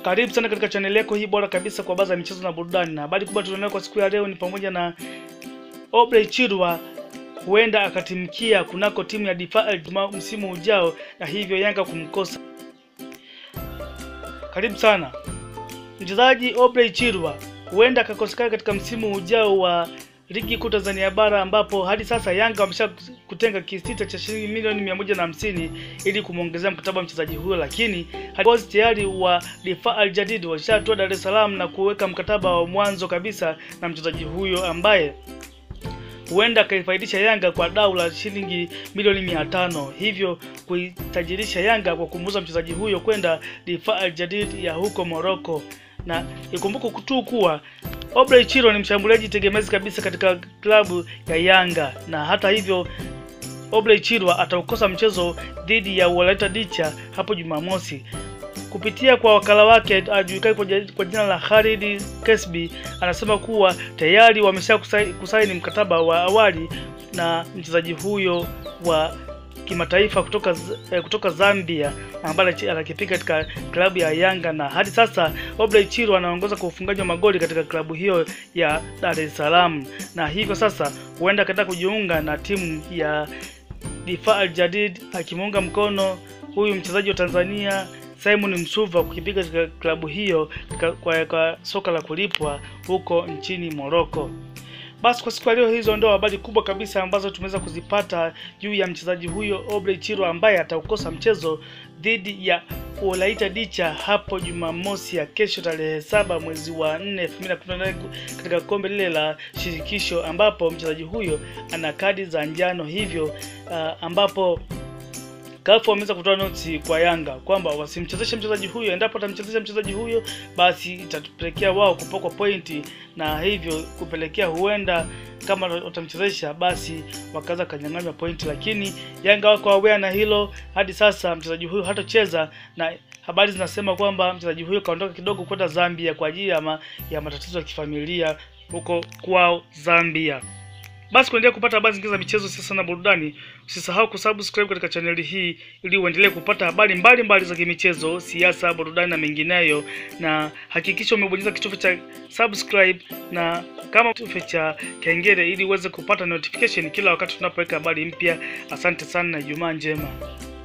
Karibu sana katika chaneli yako hii bora kabisa kwa baadhi ya michezo na burudani, na habari kubwa tulionayo kwa siku ya leo ni pamoja na Obrey Chirwa huenda akatimkia kunako timu ya Defa msimu ujao, na hivyo Yanga kumkosa. Karibu sana. Mchezaji Obrey Chirwa huenda akakosekana katika msimu ujao wa ligi kuu Tanzania bara ambapo hadi sasa Yanga wamesha kutenga kisita cha shilingi milioni mia moja na hamsini ili kumwongezea mkataba wa mchezaji huyo, lakini viongozi tayari wa Difa Al Jadid washatoa Dar es Salaam na kuweka mkataba wa mwanzo kabisa na mchezaji huyo ambaye huenda akaifaidisha Yanga kwa dau la shilingi milioni mia tano hivyo kuitajirisha Yanga kwa kumuuza mchezaji huyo kwenda Difa Al Jadid ya huko Morocco. Na ikumbuke tu kuwa Obrey Chirwa ni mshambuliaji tegemezi kabisa katika klabu ya Yanga, na hata hivyo Obrey Chirwa ataukosa mchezo dhidi ya Walaita Dicha hapo Jumamosi kupitia kwa wakala wake ajulikani kwa jina la Khalid Kesbi, anasema kuwa tayari wamesha kusaini mkataba wa awali na mchezaji huyo wa kimataifa kutoka kutoka Zambia ambaye anakipiga katika klabu ya Yanga, na hadi sasa Obrey Chirwa anaongoza kwa ufungaji wa magoli katika klabu hiyo ya Dar es Salaam, na hivyo sasa huenda akaenda kujiunga na timu ya Difa Al Jadid akimuunga mkono huyu mchezaji wa Tanzania Simon Msuva kukipiga katika klabu hiyo kwa, kwa, kwa soka la kulipwa huko nchini Morocco. Basi kwa siku ya leo, hizo ndio habari kubwa kabisa ambazo tumeweza kuzipata juu ya mchezaji huyo Obrey Chirwa ambaye ataukosa mchezo dhidi ya Walaita Dicha hapo Jumamosi ya kesho tarehe saba mwezi wa 4 2018 katika kombe lile la shirikisho ambapo mchezaji huyo ana kadi za njano hivyo, uh, ambapo Kafu wameweza kutoa noti kwa Yanga kwamba wasimchezeshe mchezaji huyo. Endapo atamchezesha mchezaji huyo, basi itatupelekea wao kupokwa pointi, na hivyo kupelekea huenda kama watamchezesha basi wakaanza kanyang'anywa pointi, lakini Yanga wako aware na hilo. Hadi sasa mchezaji huyo hatocheza, na habari zinasema kwamba mchezaji huyo kaondoka kidogo kwenda Zambia kwa ajili ya, ma, ya matatizo ya kifamilia huko kwao Zambia. Basi kuendelea kupata habari zingine za michezo, siasa na burudani, usisahau kusubscribe katika chaneli hii ili uendelee kupata habari mbalimbali za kimichezo, siasa, burudani na mengineyo, na hakikisha umebonyeza kitufe cha subscribe na kama kitufe cha kengele ili uweze kupata notification kila wakati tunapoweka habari mpya. Asante sana na Ijumaa njema.